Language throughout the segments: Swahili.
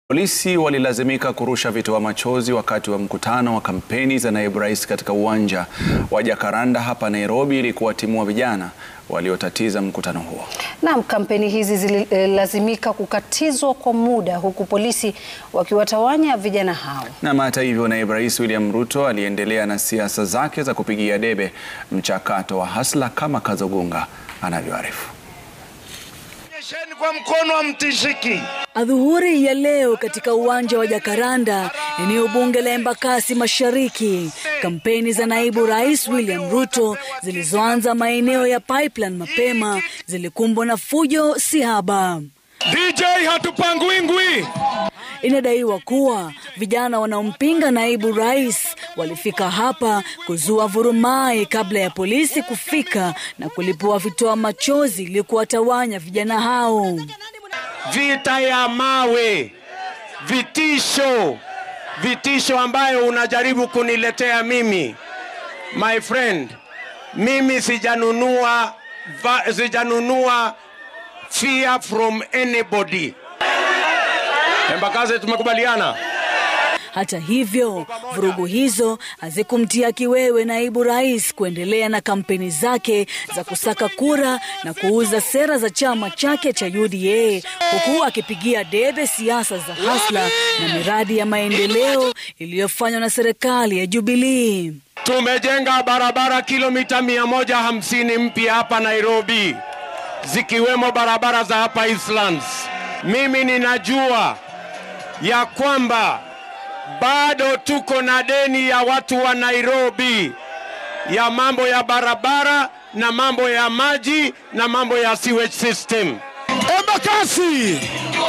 Polisi walilazimika kurusha vitoa machozi wakati wa mkutano wa kampeni za naibu rais katika uwanja wa Jacaranda hapa Nairobi ili kuwatimua vijana waliotatiza mkutano huo. Naam, kampeni hizi zililazimika kukatizwa kwa muda huku polisi wakiwatawanya vijana hao. Na hata hivyo, naibu rais William Ruto aliendelea na siasa zake za kupigia debe mchakato wa hasla kama Kazogunga anavyoarifu. Nyesheni kwa mkono wa mtishiki. Adhuhuri ya leo katika uwanja wa Jacaranda, eneo bunge la Embakasi Mashariki, kampeni za naibu rais William Ruto zilizoanza maeneo ya Pipeline mapema zilikumbwa na fujo si haba. DJ hatupangwi ngwi. Inadaiwa kuwa vijana wanaompinga naibu rais walifika hapa kuzua vurumai kabla ya polisi kufika na kulipua vitoa machozi ili kuwatawanya vijana hao. Vita ya mawe, vitisho, vitisho ambayo unajaribu kuniletea mimi. My friend, mimi sijanunua va, sijanunua fear from anybody. Embakasi tumekubaliana. Hata hivyo, vurugu hizo hazikumtia kiwewe naibu rais kuendelea na kampeni zake za kusaka kura na kuuza sera za chama chake cha UDA huku akipigia debe siasa za hasla na miradi ya maendeleo iliyofanywa na serikali ya Jubilee. Tumejenga barabara kilomita mia moja hamsini mpya hapa Nairobi, zikiwemo barabara za hapa Eastlands. Mimi ninajua ya kwamba bado tuko na deni ya watu wa Nairobi ya mambo ya barabara na mambo ya maji na mambo ya sewage system. Embakasi!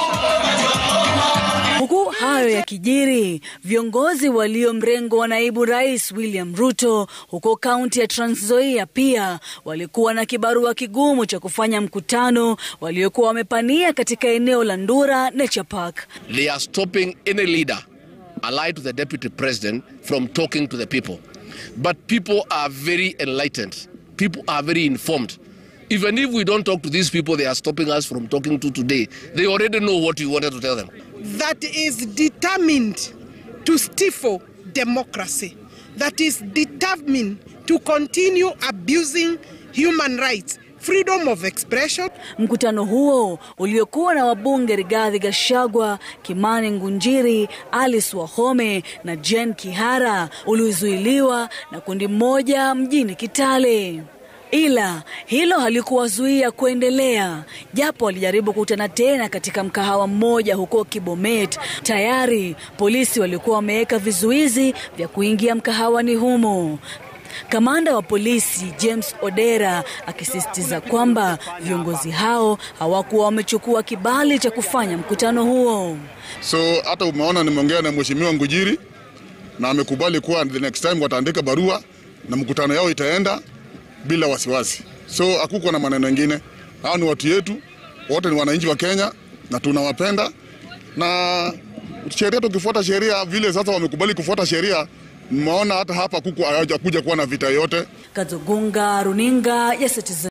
Huku hayo yakijiri, viongozi walio mrengo wa naibu rais William Ruto huko kaunti ya Trans Nzoia pia walikuwa na kibarua kigumu cha kufanya mkutano waliokuwa wamepania katika eneo la Ndura Nature Park. They are stopping any leader allied to the deputy president from talking to the people. But people are very enlightened. People are very informed. Even if we don't talk to these people they are stopping us from talking to today, they already know what we wanted to tell them. that is determined to stifle democracy, that is determined to continue abusing human rights, freedom of expression. Mkutano huo uliokuwa na wabunge Rigathi Gachagua, Kimani Ngunjiri, Alice Wahome na Jen Kihara ulizuiliwa na kundi moja mjini Kitale. Ila hilo halikuwazuia kuendelea, japo walijaribu kukutana tena katika mkahawa mmoja huko Kibomet. Tayari polisi walikuwa wameweka vizuizi vya kuingia mkahawani humo. Kamanda wa polisi James Odera akisisitiza kwamba viongozi hao hawakuwa wamechukua kibali cha kufanya mkutano huo. So hata umeona nimeongea na mheshimiwa Ngujiri na amekubali kuwa the next time wataandika barua na mkutano yao itaenda bila wasiwasi. So hakuko na maneno mengine. Hao ni watu yetu, wote ni wananchi wa Kenya na tunawapenda, na sheria, tukifuata sheria vile sasa wamekubali kufuata sheria, mmeona hata hapa kuku hawajakuja kuwa na vita yote. Kazogunga, runinga ya Citizen.